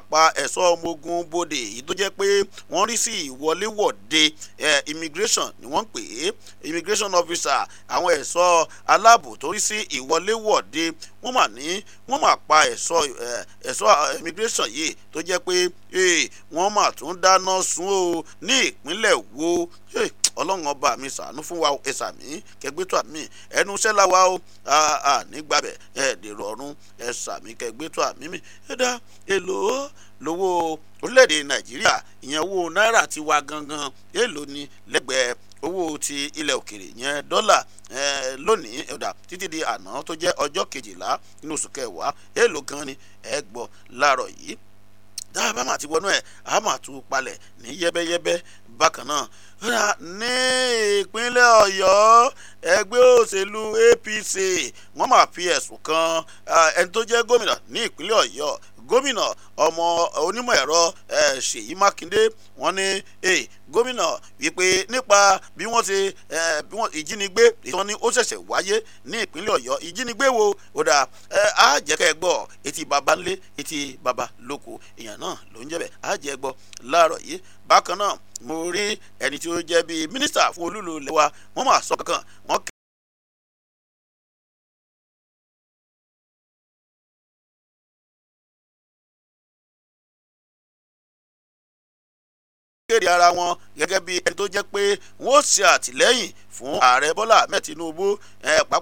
pa ẹ̀ṣọ́ ọmọ ogun bodè èyí tó jẹ́ pé wọ́n rí sí ìwọléwọ̀de immigration ni wọ́n ń pè é immigration officer àwọn ẹ̀ṣọ́ aláàbò tó rí sí ìwọléwọ̀de wọ́n mà ní wọ́n mà pa ẹ̀ṣọ́ ẹ̀ṣọ́ immigration yìí tó jẹ́ pé wọ́n mà tún dáná sun ó ní ìpínlẹ̀ wo ọlọ́run ọba mi ṣàánú fún wa ẹ̀sà mi kẹgbẹ́tọ̀ àmì ẹnu iṣẹ́ láwa ó nígbàbẹ̀ ẹ̀ dèrò ọ̀run ẹ̀sà mi kẹgbẹ́tọ̀ àmì mi ẹ̀dá èlò lówó orílẹ̀-èdè nàìjíríà ìyẹn owó náírà ti wá gangan èlò ni lẹ́gbẹ̀ẹ́ owó ti ilẹ̀ òkèrè yẹn dọ́là lónìí ẹ̀dá títí di àná tó jẹ́ ọjọ́ kejìlá nínú oṣù kẹwàá èlò gan ni ẹ gbọ́ láàárọ̀ yìí dáa bá máa ti wọnú ẹ̀ á máa tún palẹ̀ ní yẹ́bẹ́yẹ́bẹ́ bákan náà ní ìpínlẹ̀ ọ̀yọ́ ẹgbẹ́ òṣèlú apc wọ́n máa fi ẹ̀sùn kan ẹni tó jẹ́ gómìnà ní ìpínlẹ̀ ọ̀yọ́ gómìnà ọmọ onímọ̀ ẹ̀rọ ṣèyí mákindé wọ́n ní gómìnà wípé nípa bí wọ́n ti bí wọ́n ìjínigbé ìtàn ni ó ṣẹ̀ṣẹ̀ wáyé ní ìpínlẹ̀ ọ̀yọ́ ìjínigbé wo ó dà á jẹ́ kẹ́ ẹ gbọ́ etí baba ńlé etí baba lóko èèyàn náà ló ń jẹ́ bẹ́ẹ̀ á jẹ́ gbọ́ láàárọ̀ yìí bákan náà mo rí ẹni tí ó jẹ́ bíi mínísítà fún olúlo lẹ́wà wọ́n máa sọ kankan wọ́n kéde ara wọn gẹ́gẹ́ bí ẹni tó jẹ́ pé wọ́n ṣe àtìlẹ́yìn fún ààrẹ bọ́lá ahmed tinubu